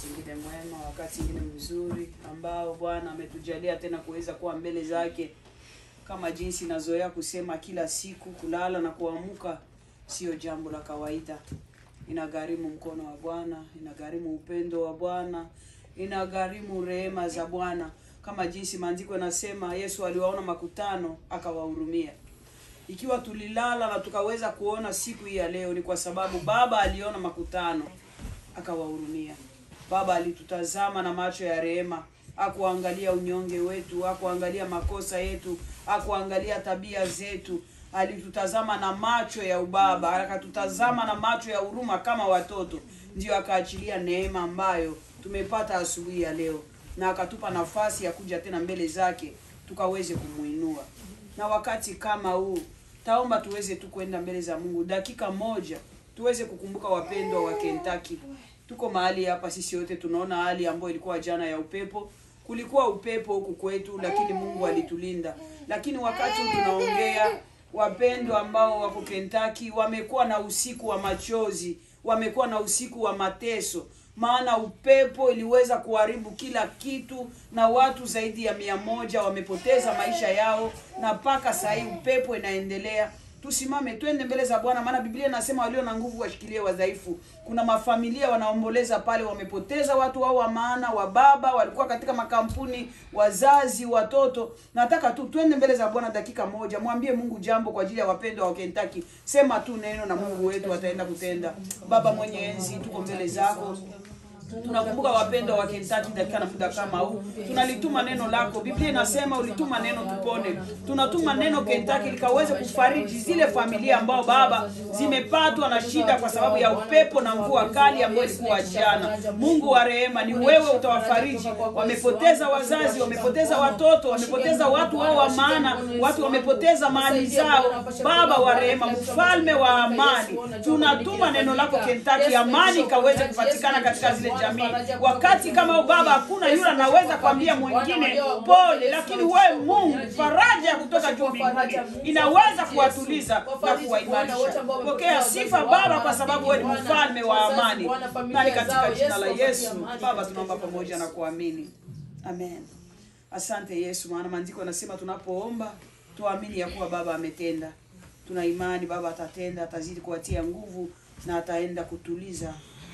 ingine mwema, wakati ingine mzuri ambao Bwana ametujalia tena kuweza kuwa mbele zake, kama jinsi nazoea kusema kila siku, kulala na kuamka sio jambo la kawaida. Inagharimu mkono wa Bwana, inagharimu upendo wa Bwana, inagharimu rehema za Bwana, kama jinsi maandiko yanasema, Yesu aliwaona makutano akawahurumia. Ikiwa tulilala na tukaweza kuona siku hii ya leo, ni kwa sababu Baba aliona makutano akawahurumia. Baba alitutazama na macho ya rehema, akuangalia unyonge wetu, akuangalia makosa yetu, akuangalia tabia zetu. Alitutazama na macho ya ubaba, akatutazama na macho ya huruma kama watoto, ndio akaachilia neema ambayo tumepata asubuhi ya leo, na akatupa nafasi ya kuja tena mbele zake tukaweze kumuinua. Na wakati kama huu, taomba tuweze tu kwenda mbele za Mungu dakika moja, tuweze kukumbuka wapendwa wa Kentucky. Tuko mahali hapa sisi wote tunaona hali ambayo ilikuwa jana ya upepo. Kulikuwa upepo huku kwetu, lakini Mungu alitulinda. Lakini wakati huu tunaongea, wapendwa ambao wako Kentucky wamekuwa na usiku wa machozi, wamekuwa na usiku wa mateso, maana upepo iliweza kuharibu kila kitu, na watu zaidi ya mia moja wamepoteza maisha yao, na mpaka saa hii upepo inaendelea. Tusimame twende mbele za Bwana, maana Biblia inasema walio na nguvu washikilie wadhaifu. Kuna mafamilia wanaomboleza pale, wamepoteza watu wao wa maana, wa baba walikuwa katika makampuni, wazazi, watoto. Nataka tu twende mbele za Bwana dakika moja, mwambie Mungu jambo kwa ajili ya wapendwa wa Kentucky. Sema tu neno na Mungu wetu ataenda kutenda. Baba mwenye enzi, tuko mbele zako tunakumbuka wapendwa wa Kentucky dakika na muda kama huu, tunalituma neno lako. Biblia inasema ulituma neno tupone. Tunatuma neno Kentucky likaweze kufariji zile familia ambao baba zimepatwa na shida kwa sababu ya upepo na mvua kali ambayo ilikuwa jana. Mungu wa rehema, ni wewe utawafariji. Wamepoteza wazazi, wamepoteza watoto, wamepoteza watu wao wa maana, watu wamepoteza mali zao. Baba wa rehema, mfalme wa amani, tunatuma neno lako Kentucky, amani ikaweze kupatikana katika zile jamii. Wakati kama huu Baba, hakuna yule anaweza kuambia mwingine pole, lakini wewe Mungu, faraja ya kutoka juu mbinguni inaweza kuwatuliza na kuwaimarisha. Pokea sifa Baba, kwa sababu wewe ni mfalme wa amani, na ni katika jina la Yesu Baba tunaomba pamoja na kuamini, amen. Asante Yesu, maana maandiko yanasema tunapoomba tuamini ya kuwa Baba ametenda. Tuna imani Baba atatenda, atazidi kuwatia nguvu na ataenda kutuliza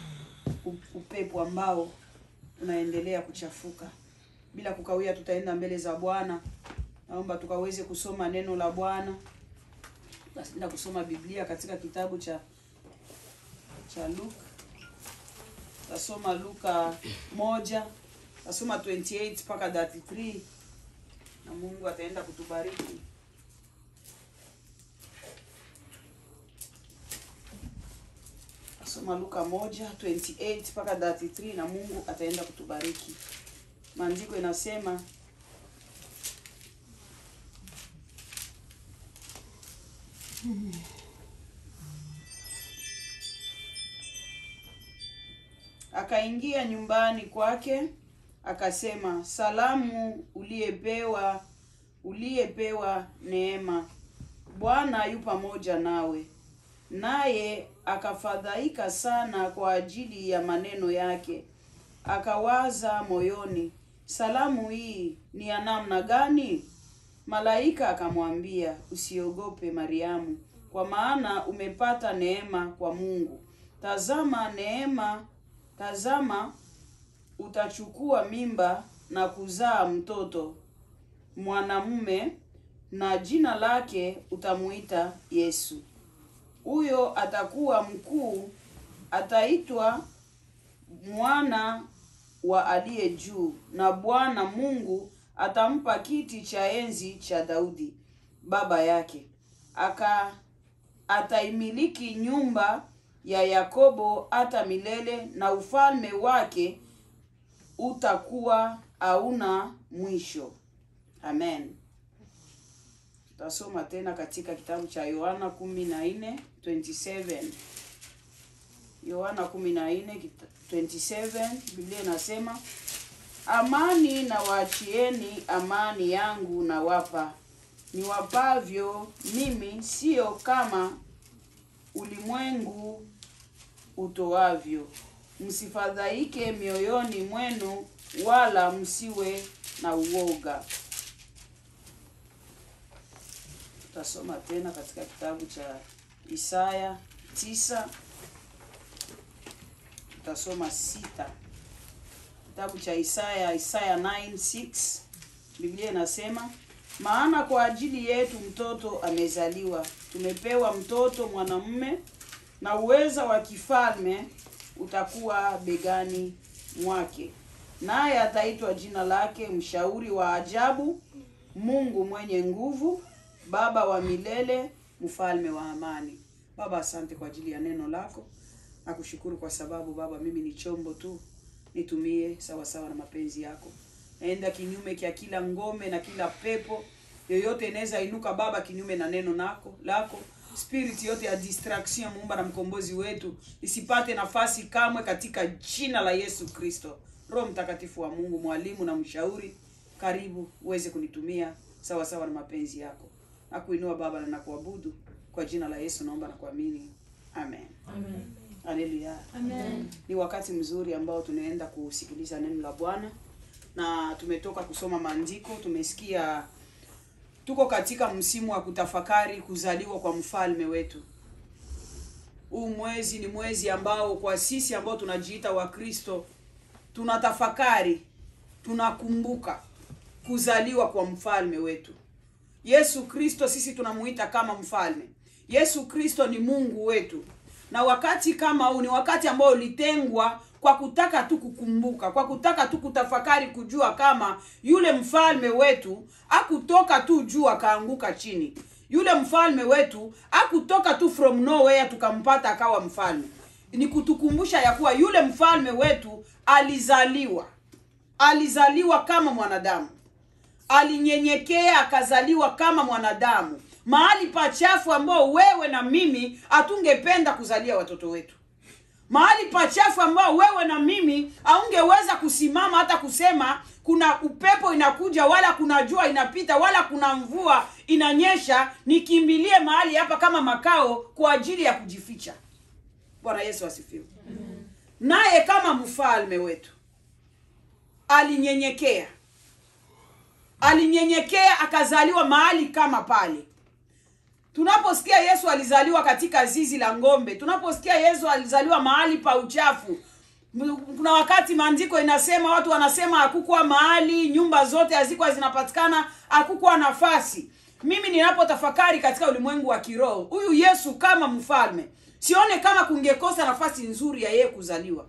upepo ambao unaendelea kuchafuka. Bila kukawia, tutaenda mbele za Bwana. Naomba tukaweze kusoma neno la Bwana. Tutaenda kusoma Biblia katika kitabu cha cha Luka. Tasoma Luka moja, tasoma 28 mpaka 33 na Mungu ataenda kutubariki. Soma Luka moja 28 mpaka 33 na Mungu ataenda kutubariki. Maandiko inasema akaingia nyumbani kwake akasema, salamu uliyepewa uliyepewa neema, Bwana yu pamoja nawe naye akafadhaika sana kwa ajili ya maneno yake, akawaza moyoni, salamu hii ni ya namna gani? Malaika akamwambia, usiogope Mariamu, kwa maana umepata neema kwa Mungu. Tazama neema, tazama utachukua mimba na kuzaa mtoto mwanamume, na jina lake utamuita Yesu huyo atakuwa mkuu, ataitwa mwana wa aliye juu, na Bwana Mungu atampa kiti cha enzi cha Daudi baba yake, aka ataimiliki nyumba ya Yakobo hata milele, na ufalme wake utakuwa hauna mwisho. Amen. Tutasoma tena katika kitabu cha Yohana 14:27. Yohana 14:27, Biblia inasema, amani na waachieni, amani yangu na wapa, niwapavyo mimi, sio kama ulimwengu utoavyo. msifadhaike mioyoni mwenu wala msiwe na uoga tutasoma tena katika kitabu cha isaya tisa tutasoma sita kitabu cha isaya isaya 9:6 biblia inasema maana kwa ajili yetu mtoto amezaliwa tumepewa mtoto mwanamume na uweza wa kifalme utakuwa begani mwake naye ataitwa jina lake mshauri wa ajabu mungu mwenye nguvu baba wa milele mfalme wa amani baba asante kwa ajili ya neno lako nakushukuru kwa sababu baba mimi ni chombo tu nitumie sawa sawa na mapenzi yako naenda kinyume kya kila ngome na kila pepo yoyote inaweza inuka baba kinyume na neno nako lako spirit yote ya distraction muumba na mkombozi wetu isipate nafasi kamwe katika jina la yesu kristo roho mtakatifu wa mungu mwalimu na mshauri karibu uweze kunitumia sawa sawa na mapenzi yako nakuinua baba na nakuabudu kwa jina la yesu naomba na kuamini amen haleluya ni wakati mzuri ambao tunaenda kusikiliza neno la bwana na tumetoka kusoma maandiko tumesikia tuko katika msimu wa kutafakari kuzaliwa kwa mfalme wetu huu mwezi ni mwezi ambao kwa sisi ambao tunajiita wakristo tunatafakari tunakumbuka kuzaliwa kwa mfalme wetu yesu kristo sisi tunamuita kama mfalme yesu kristo ni mungu wetu na wakati kama huu ni wakati ambao ulitengwa kwa kutaka tu kukumbuka kwa kutaka tu kutafakari kujua kama yule mfalme wetu akutoka tu juu akaanguka chini yule mfalme wetu akutoka tu from nowhere tukampata akawa mfalme ni kutukumbusha ya kuwa yule mfalme wetu alizaliwa alizaliwa kama mwanadamu alinyenyekea akazaliwa kama mwanadamu mahali pachafu ambao wewe na mimi hatungependa kuzalia watoto wetu mahali pachafu ambao wewe na mimi haungeweza kusimama hata kusema kuna upepo inakuja wala kuna jua inapita wala kuna mvua inanyesha nikimbilie mahali hapa kama makao kwa ajili ya kujificha bwana yesu asifiwe naye kama mfalme wetu alinyenyekea alinyenyekea akazaliwa mahali kama pale tunaposikia yesu alizaliwa katika zizi la ng'ombe tunaposikia yesu alizaliwa mahali pa uchafu M- kuna wakati maandiko inasema watu wanasema hakukuwa mahali nyumba zote hazikuwa zinapatikana hakukuwa nafasi mimi ninapotafakari katika ulimwengu wa kiroho huyu yesu kama mfalme sione kama kungekosa nafasi nzuri ya yeye kuzaliwa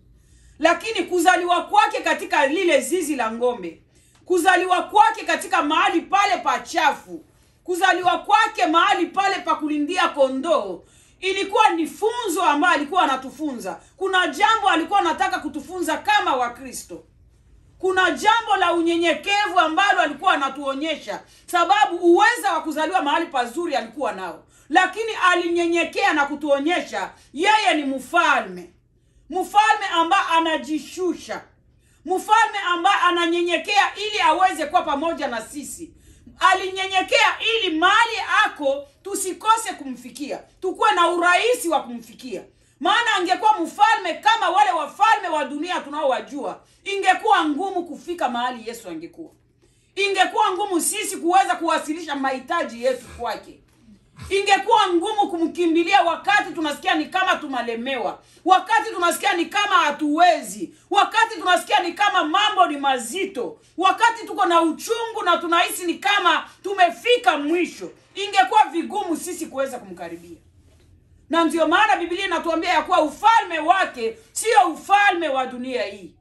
lakini kuzaliwa kwake katika lile zizi la ng'ombe kuzaliwa kwake katika mahali pale pachafu kuzaliwa kwake mahali pale pa kulindia kondoo ilikuwa ni funzo ambayo alikuwa anatufunza kuna jambo alikuwa anataka kutufunza kama wakristo kuna jambo la unyenyekevu ambalo alikuwa anatuonyesha sababu uweza wa kuzaliwa mahali pazuri alikuwa nao lakini alinyenyekea na kutuonyesha yeye ni mfalme mfalme ambaye anajishusha mfalme ambaye ananyenyekea ili aweze kuwa pamoja na sisi alinyenyekea ili mahali ako tusikose kumfikia tukuwe na urahisi wa kumfikia maana angekuwa mfalme kama wale wafalme wa dunia tunaowajua ingekuwa ngumu kufika mahali yesu angekuwa ingekuwa ngumu sisi kuweza kuwasilisha mahitaji yetu kwake ingekuwa ngumu kumkimbilia wakati tunasikia ni kama tumalemewa wakati tunasikia ni kama hatuwezi wakati tunasikia ni kama mambo ni mazito wakati tuko na uchungu na tunahisi ni kama tumefika mwisho ingekuwa vigumu sisi kuweza kumkaribia na ndio maana bibilia inatuambia ya kuwa ufalme wake sio ufalme wa dunia hii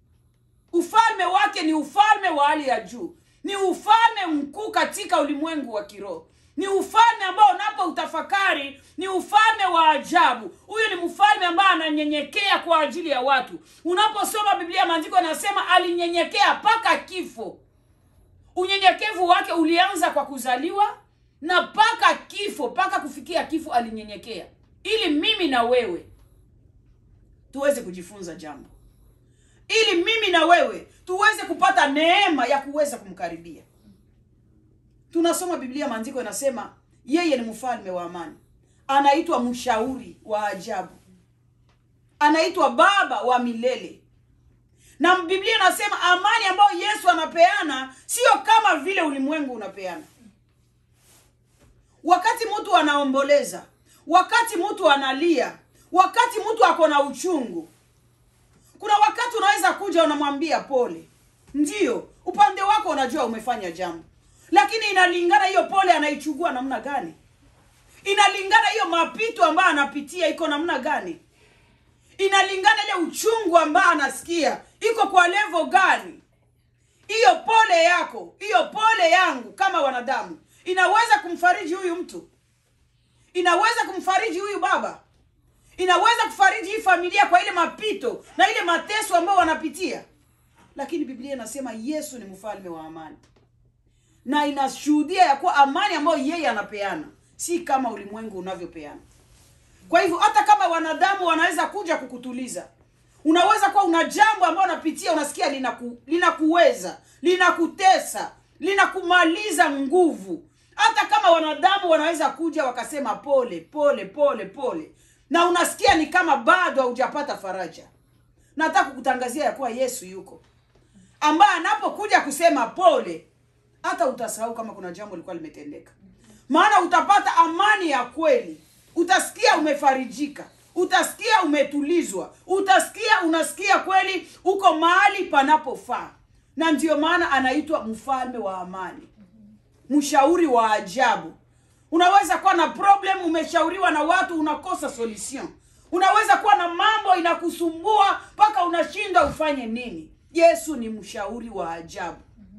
ufalme wake ni ufalme wa hali ya juu ni ufalme mkuu katika ulimwengu wa kiroho ni ufalme ambao unapo utafakari ni ufalme wa ajabu huyu ni mfalme ambaye ananyenyekea kwa ajili ya watu unaposoma biblia maandiko yanasema alinyenyekea mpaka kifo unyenyekevu wake ulianza kwa kuzaliwa na mpaka kifo mpaka kufikia kifo alinyenyekea ili mimi na wewe tuweze kujifunza jambo ili mimi na wewe tuweze kupata neema ya kuweza kumkaribia tunasoma biblia maandiko yanasema yeye ni mfalme wa amani anaitwa mshauri wa ajabu anaitwa baba wa milele na biblia inasema amani ambayo yesu anapeana sio kama vile ulimwengu unapeana wakati mtu anaomboleza wakati mtu analia wakati mtu ako na uchungu kuna wakati unaweza kuja unamwambia pole ndiyo upande wako unajua umefanya jambo lakini inalingana hiyo pole anaichugua namna gani inalingana hiyo mapito ambayo anapitia iko namna gani inalingana ile uchungu ambayo anasikia iko kwa levo gani hiyo pole yako hiyo pole yangu kama wanadamu inaweza kumfariji huyu mtu inaweza kumfariji huyu baba inaweza kufariji hii familia kwa ile mapito na ile mateso ambayo wanapitia lakini biblia inasema yesu ni mfalme wa amani na inashuhudia ya kuwa amani ambayo yeye anapeana si kama ulimwengu unavyopeana kwa hivyo hata kama wanadamu wanaweza kuja kukutuliza unaweza kuwa una jambo ambayo unapitia unasikia linaku, linakuweza linakutesa linakumaliza nguvu hata kama wanadamu wanaweza kuja wakasema pole pole pole pole na unasikia ni kama bado haujapata faraja nataka kukutangazia ya kuwa yesu yuko ambaye anapokuja kusema pole hata utasahau kama kuna jambo lilikuwa limetendeka maana utapata amani ya kweli utasikia umefarijika utasikia umetulizwa utasikia unasikia kweli uko mahali panapofaa na ndio maana anaitwa mfalme wa amani mshauri wa ajabu unaweza kuwa na problem umeshauriwa na watu unakosa solution unaweza kuwa na mambo inakusumbua mpaka unashindwa ufanye nini yesu ni mshauri wa ajabu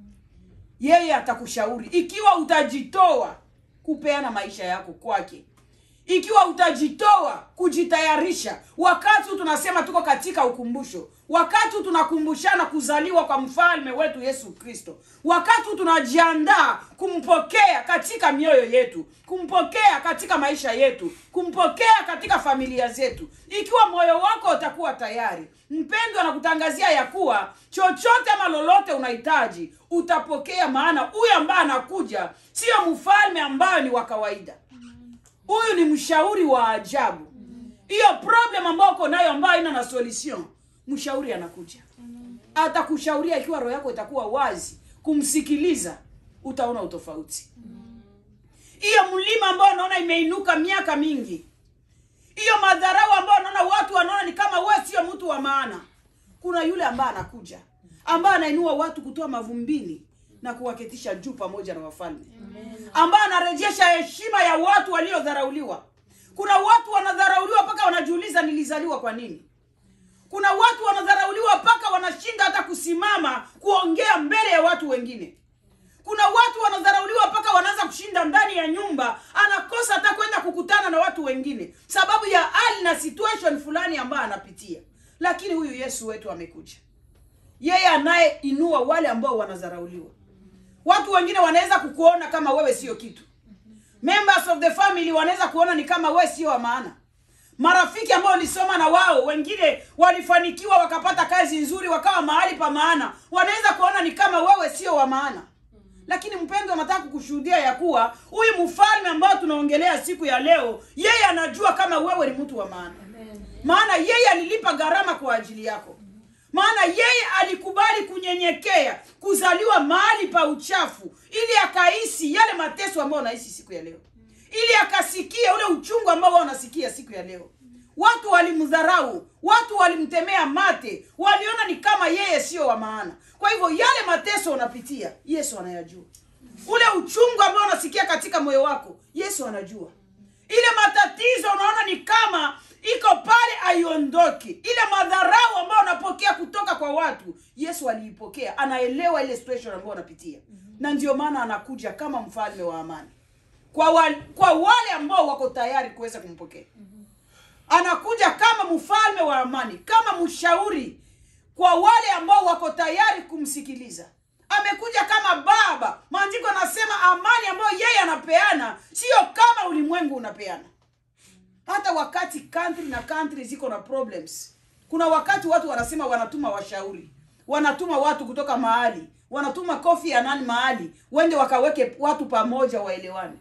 yeye atakushauri ikiwa utajitoa kupeana maisha yako kwake ikiwa utajitoa kujitayarisha wakati huu tunasema tuko katika ukumbusho wakati huu tunakumbushana kuzaliwa kwa mfalme wetu yesu kristo wakati huu tunajiandaa kumpokea katika mioyo yetu kumpokea katika maisha yetu kumpokea katika familia zetu ikiwa moyo wako utakuwa tayari mpendwa anakutangazia ya kuwa chochote ama lolote unahitaji utapokea maana huyu ambaye anakuja sio mfalme ambayo ni wa kawaida huyu ni mshauri wa ajabu hiyo problem ambayo uko nayo ambayo ina na solution mshauri anakuja atakushauria ikiwa roho yako itakuwa wazi kumsikiliza utaona utofauti hiyo mlima ambao unaona imeinuka miaka mingi hiyo madharau ambayo unaona watu wanaona ni kama we sio mtu wa maana kuna yule ambaye anakuja ambaye anainua watu kutoa mavumbini na kuwaketisha juu pamoja na wafalme ambaye anarejesha heshima ya watu waliodharauliwa kuna watu wanadharauliwa mpaka wanajiuliza nilizaliwa kwa nini kuna watu wanadharauliwa mpaka wanashinda hata kusimama kuongea mbele ya watu wengine kuna watu wanadharauliwa mpaka wanaanza kushinda ndani ya nyumba anakosa hata kwenda kukutana na watu wengine sababu ya hali na situation fulani ambayo anapitia lakini huyu yesu wetu amekuja yeye anayeinua wale ambao wanadharauliwa watu wengine wanaweza kukuona kama wewe sio kitu members of the family wanaweza kuona ni kama wewe sio wa maana marafiki ambao ulisoma na wao wengine walifanikiwa wakapata kazi nzuri wakawa mahali pa maana wanaweza kuona ni kama wewe sio wa maana lakini mpendo nataka kukushuhudia ya kuwa huyu mfalme ambao tunaongelea siku ya leo yeye anajua kama wewe ni mtu wa maana maana yeye alilipa gharama kwa ajili yako maana yeye alikubali kunyenyekea kuzaliwa mahali pa uchafu ili akahisi yale mateso ambayo unahisi siku ya leo ili akasikia ule uchungu ambao wao wanasikia siku ya leo watu walimdharau watu walimtemea mate waliona ni kama yeye sio wa maana kwa hivyo yale mateso unapitia yesu anayajua ule uchungu ambao unasikia katika moyo wako yesu anajua ile matatizo unaona ni kama iko pale haiondoki ile madharau ambayo unapokea kutoka kwa watu yesu aliipokea anaelewa ile situation ambayo unapitia na ndio maana anakuja kama mfalme wa amani kwa, wa, kwa wale ambao wako tayari kuweza kumpokea anakuja kama mfalme wa amani kama mshauri kwa wale ambao wako tayari kumsikiliza amekuja kama baba maandiko anasema amani ambayo yeye anapeana sio kama ulimwengu unapeana hata wakati country na country ziko na problems kuna wakati watu wanasema wanatuma washauri wanatuma watu kutoka mahali wanatuma kofi ya nani mahali wende wakaweke watu pamoja waelewane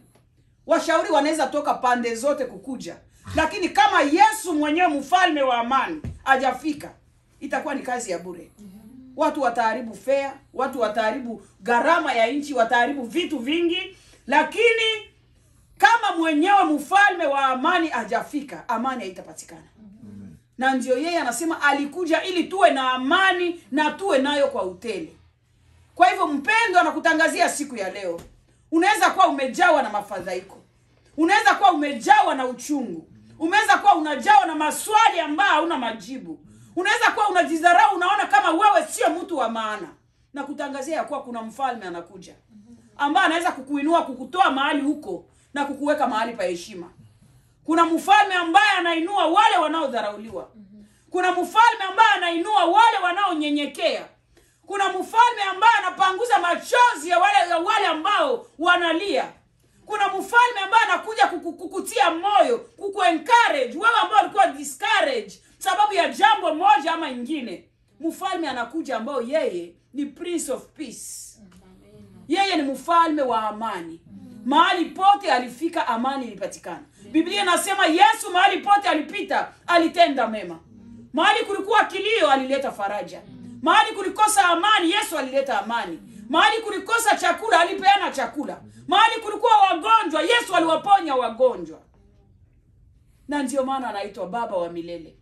washauri wanaweza toka pande zote kukuja lakini kama yesu mwenyewe mfalme wa amani hajafika itakuwa ni kazi ya bure watu wataharibu fea watu wataharibu gharama ya nchi wataharibu vitu vingi lakini kama mwenyewe mfalme wa amani hajafika amani haitapatikana na ndio yeye anasema alikuja ili tuwe na amani na tuwe nayo kwa utele kwa hivyo mpendo anakutangazia siku ya leo unaweza kuwa umejawa na mafadhaiko unaweza kuwa umejawa na uchungu unaweza kuwa unajawa na maswali ambayo hauna majibu unaweza kuwa unajidharau unaona kama wewe sio mtu wa maana na kutangazia ya kuwa kuna mfalme anakuja ambaye anaweza kukuinua kukutoa mahali huko na kukuweka mahali pa heshima kuna mfalme ambaye anainua wale wanaodharauliwa kuna mfalme ambaye anainua wale wanaonyenyekea kuna mfalme ambaye anapanguza machozi ya wale, ya wale ambao wanalia kuna mfalme ambaye anakuja kuku- kukutia moyo kukuencourage wewe ambao ulikuwa discourage sababu ya jambo moja ama ingine mfalme anakuja ambao yeye ni prince of peace yeye ni mfalme wa amani mahali pote alifika amani ilipatikana biblia inasema yesu mahali pote alipita alitenda mema mahali kulikuwa kilio alileta faraja mahali kulikosa amani yesu alileta amani mahali kulikosa chakula alipeana chakula mahali kulikuwa wagonjwa yesu aliwaponya wagonjwa na ndio maana anaitwa baba wa milele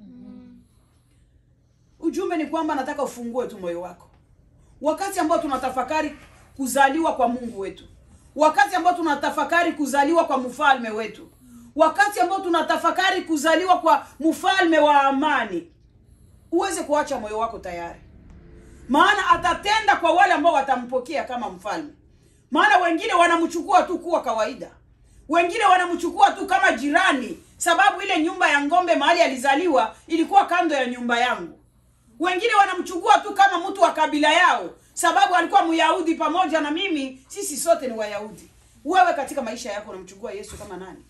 ujumbe ni kwamba nataka ufungue tu moyo wako wakati ambao tunatafakari kuzaliwa kwa mungu wetu wakati ambao tunatafakari kuzaliwa kwa mfalme wetu wakati ambao tunatafakari kuzaliwa kwa mfalme wa amani uweze kuacha moyo wako tayari maana atatenda kwa wale ambao watampokea kama mfalme maana wengine wanamchukua tu kuwa kawaida wengine wanamchukua tu kama jirani sababu ile nyumba ya ng'ombe mahali alizaliwa ilikuwa kando ya nyumba yangu wengine wanamchukua tu kama mtu wa kabila yao sababu alikuwa myahudi pamoja na mimi sisi sote ni wayahudi wewe katika maisha yako unamchukua yesu kama nani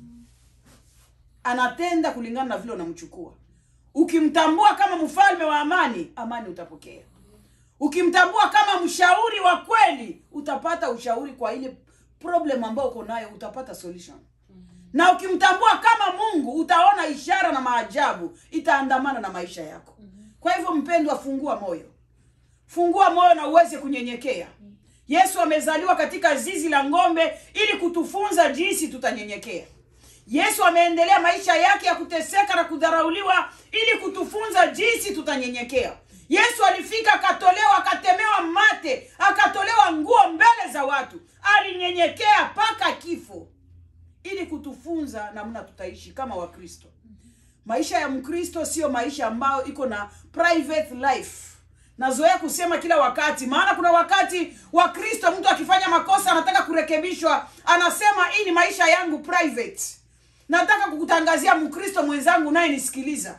anatenda kulingana na vile unamchukua ukimtambua kama mfalme wa amani amani utapokea ukimtambua kama mshauri wa kweli utapata ushauri kwa ile problem ambayo uko nayo utapata solution na ukimtambua kama mungu utaona ishara na maajabu itaandamana na maisha yako kwa hivyo mpendwa fungua moyo fungua moyo na uweze kunyenyekea yesu amezaliwa katika zizi la ng'ombe ili kutufunza jinsi tutanyenyekea yesu ameendelea maisha yake ya kuteseka na kudharauliwa ili kutufunza jinsi tutanyenyekea yesu alifika akatolewa akatemewa mate akatolewa nguo mbele za watu alinyenyekea mpaka kifo ili kutufunza namna tutaishi kama wakristo maisha ya mkristo sio maisha ambayo iko na private life nazoea kusema kila wakati maana kuna wakati wa kristo mtu akifanya makosa anataka kurekebishwa anasema hii ni maisha yangu private nataka kukutangazia mkristo mwenzangu unayenisikiliza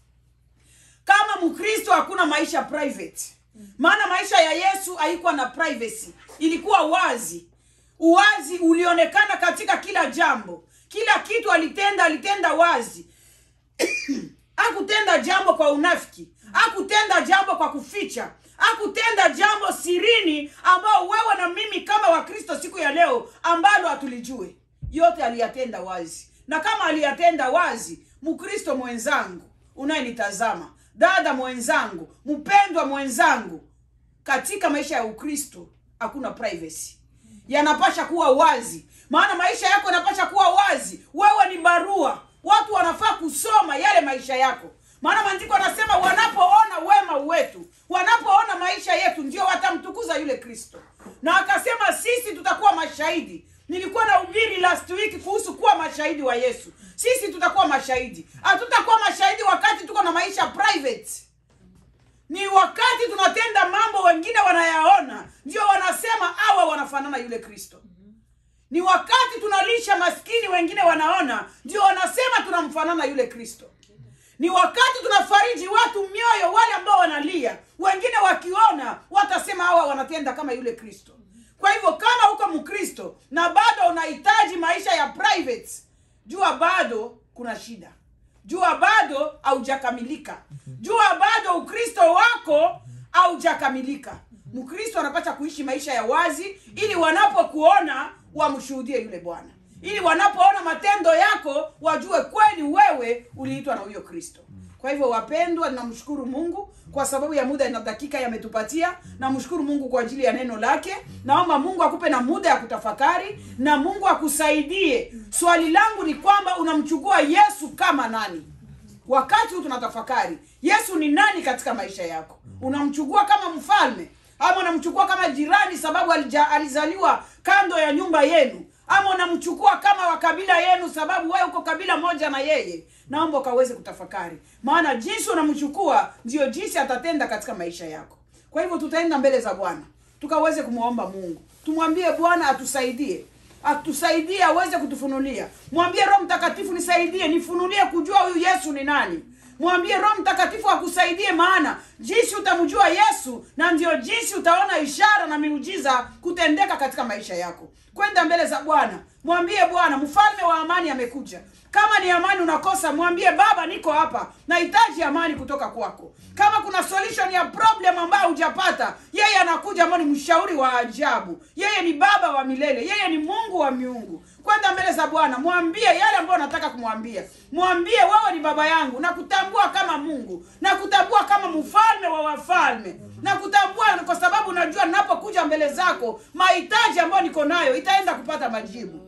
kama mkristo hakuna maisha private maana maisha ya yesu haikuwa na privacy ilikuwa wazi uwazi ulionekana katika kila jambo kila kitu alitenda alitenda wazi hakutenda jambo kwa unafiki hakutenda jambo kwa kuficha hakutenda jambo sirini ambao wewe na mimi kama wakristo siku ya leo ambalo hatulijue yote aliyatenda wazi na kama aliyatenda wazi mkristo mwenzangu unayenitazama dada mwenzangu mpendwa mwenzangu katika maisha ya ukristo hakuna privacy yanapasha kuwa wazi maana maisha yako yanapasha kuwa wazi wewe ni barua watu wanafaa kusoma yale maisha yako maana maandiko anasema wanapoona wema wetu wanapoona maisha yetu ndio watamtukuza yule kristo na akasema sisi tutakuwa mashahidi nilikuwa na ubiri last week kuhusu kuwa mashahidi wa yesu sisi tutakuwa mashahidi hatutakuwa mashahidi wakati tuko na maisha private ni wakati tunatenda mambo wengine wanayaona ndio wanasema hawa wanafanana yule kristo ni wakati tunalisha maskini wengine wanaona ndio wanasema tunamfanana yule kristo ni wakati tunafariji watu mioyo wale ambao wanalia wengine wakiona watasema hawa wanatenda kama yule kristo kwa hivyo kama uko mkristo na bado unahitaji maisha ya private jua bado kuna shida jua bado haujakamilika jua bado ukristo wako haujakamilika mkristo anapata kuishi maisha ya wazi ili wanapokuona wamshuhudie yule bwana ili wanapoona matendo yako wajue kweli wewe uliitwa na huyo kristo kwa hivyo wapendwa namshukuru mungu kwa sababu ya muda na dakika yametupatia namshukuru mungu kwa ajili ya neno lake naomba mungu akupe na muda ya kutafakari na mungu akusaidie swali langu ni kwamba unamchukua yesu kama nani wakati huu tunatafakari yesu ni nani katika maisha yako unamchukua kama mfalme ama unamchukua kama jirani sababu alija, alizaliwa kando ya nyumba yenu ama unamchukua kama wa kabila yenu sababu wewe uko kabila moja na yeye naomba ukaweze kutafakari maana jinsi unamchukua ndio jinsi atatenda katika maisha yako kwa hivyo tutaenda mbele za bwana tukaweze kumwomba mungu tumwambie bwana atusaidie atusaidie aweze kutufunulia mwambie roho mtakatifu nisaidie nifunulie kujua huyu yesu ni nani mwambie roho mtakatifu akusaidie maana jinsi utamjua yesu na ndio jinsi utaona ishara na miujiza kutendeka katika maisha yako kwenda mbele za bwana mwambie bwana mfalme wa amani amekuja kama ni amani unakosa mwambie baba niko hapa nahitaji amani kutoka kwako kama kuna solution ya problem ambayo hujapata yeye anakuja ambao ni mshauri wa ajabu yeye ni baba wa milele yeye ni mungu wa miungu kwenda mbele za bwana mwambie yale ambayo unataka kumwambia mwambie wewe ni baba yangu na kutambua kama mungu na kutambua kama mfalme wa wafalme na kutambua kwa sababu najua ninapokuja mbele zako mahitaji ambayo niko nayo itaenda kupata majibu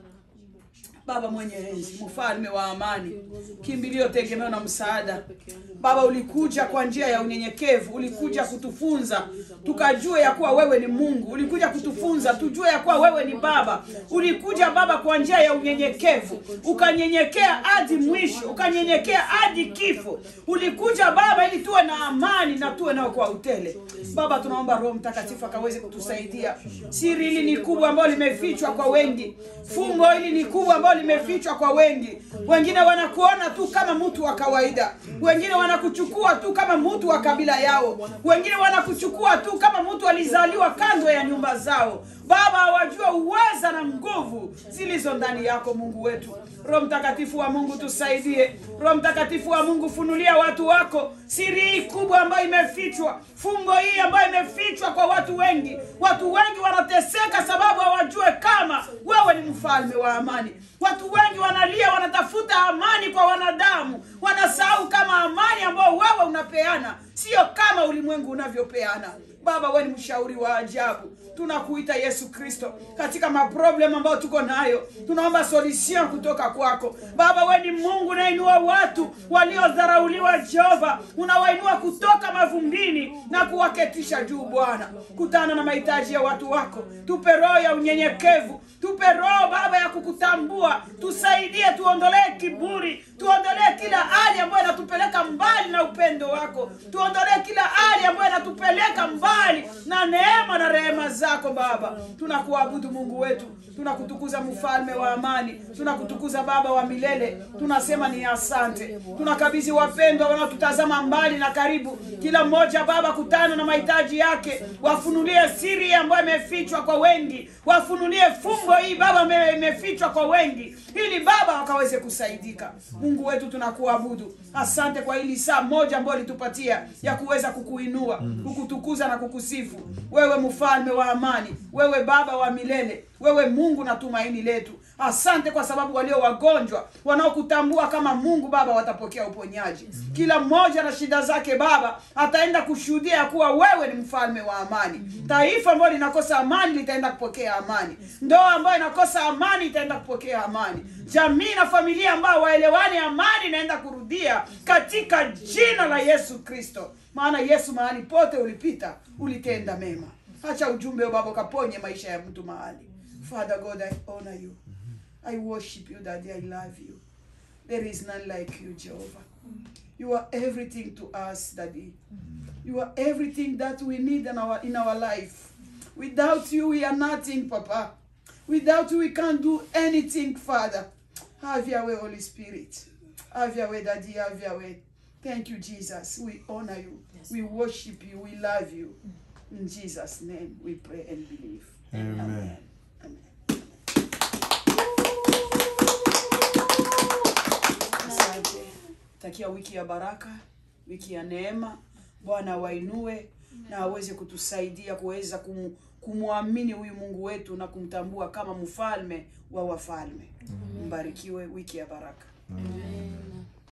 baba mwenye enzi mfalme wa amani kimbilio tegemeo na msaada baba ulikuja kwa njia ya unyenyekevu ulikuja kutufunza tukajue ya kuwa wewe ni mungu ulikuja kutufunza tujue ya kuwa wewe ni baba ulikuja baba kwa njia ya unyenyekevu ukanyenyekea hadi mwisho ukanyenyekea hadi kifo ulikuja baba ili tuwe na amani na tuwe nao kwa utele baba tunaomba roho mtakatifu akaweze kutusaidia siri hili ni kubwa ambayo limefichwa kwa wengi fumbo hili ni kubwa ambayo limefichwa kwa wengi wengine wanakuona tu kama mtu wa kawaida wengine wanakuchukua tu kama mtu wa kabila yao wengine wanakuchukua tu kama mtu alizaliwa kando ya nyumba zao baba hawajua uweza na nguvu zilizo ndani yako mungu wetu roho mtakatifu wa mungu tusaidie roho mtakatifu wa mungu funulia watu wako siri hii kubwa ambayo imefichwa fungo hii ambayo imefichwa kwa watu wengi watu wengi wanateseka sababu hawajue kama wewe ni mfalme wa amani watu wengi wanalia wanatafuta amani kwa wanadamu wanasahau kama amani ambayo wewe unapeana sio kama ulimwengu unavyopeana baba wewe ni mshauri wa ajabu tunakuita yesu kristo katika maproblem ambayo tuko nayo tunaomba solution kutoka kwako baba we ni mungu unainua watu waliodharauliwa jehova unawainua kutoka mavumbini na kuwaketisha juu bwana kutana na mahitaji ya watu wako tupe roho ya unyenyekevu tupe roho baba ya kukutambua tusaidie tuondolee kiburi tuondolee kila hali ambayo inatupeleka mbali na upendo wako tuondolee kila hali ambayo inatupeleka mbali na neema na rehema zako baba tunakuabudu mungu wetu tunakutukuza mfalme wa amani tunakutukuza baba wa milele tunasema ni asante tunakabidhi wapendwa wanaotutazama mbali na karibu kila mmoja baba kutana na mahitaji yake wafunulie siri ambayo imefichwa kwa wengi wafunulie fumbo hii baba ime- imefichwa kwa wengi ili baba wakaweze kusaidika mungu wetu tunakuabudu asante kwa hili saa moja ambayo litupatia ya kuweza kukuinua kukutukuza na kukusifu wewe mfalme wa amani wewe baba wa milele wewe mungu na tumaini letu asante kwa sababu walio wagonjwa wanaokutambua kama mungu baba watapokea uponyaji kila mmoja na shida zake baba ataenda kushuhudia ya kuwa wewe ni mfalme wa amani taifa ambayo linakosa amani litaenda kupokea amani ndoa ambayo inakosa amani itaenda kupokea amani jamii na familia ambayo waelewani amani inaenda kurudia katika jina la yesu kristo maana yesu mahali pote ulipita ulitenda mema hacha ujumbe wa baba ukaponye maisha ya mtu mahali father god i honor you i worship you daddy i love you there is none like you jehovah you are everything to us daddy you are everything that we need in our in our life without you we are nothing papa without you we can't do anything father have your way holy spirit have your way daddy have your way thank you jesus we honor you we worship you we love you in jesus name we pray and believe Amen. amen. amen. asante takia wiki ya baraka wiki ya neema bwana awainue na aweze kutusaidia kuweza kumu, kumwamini huyu mungu wetu na kumtambua kama mfalme wa wafalme mbarikiwe wiki ya baraka Amen.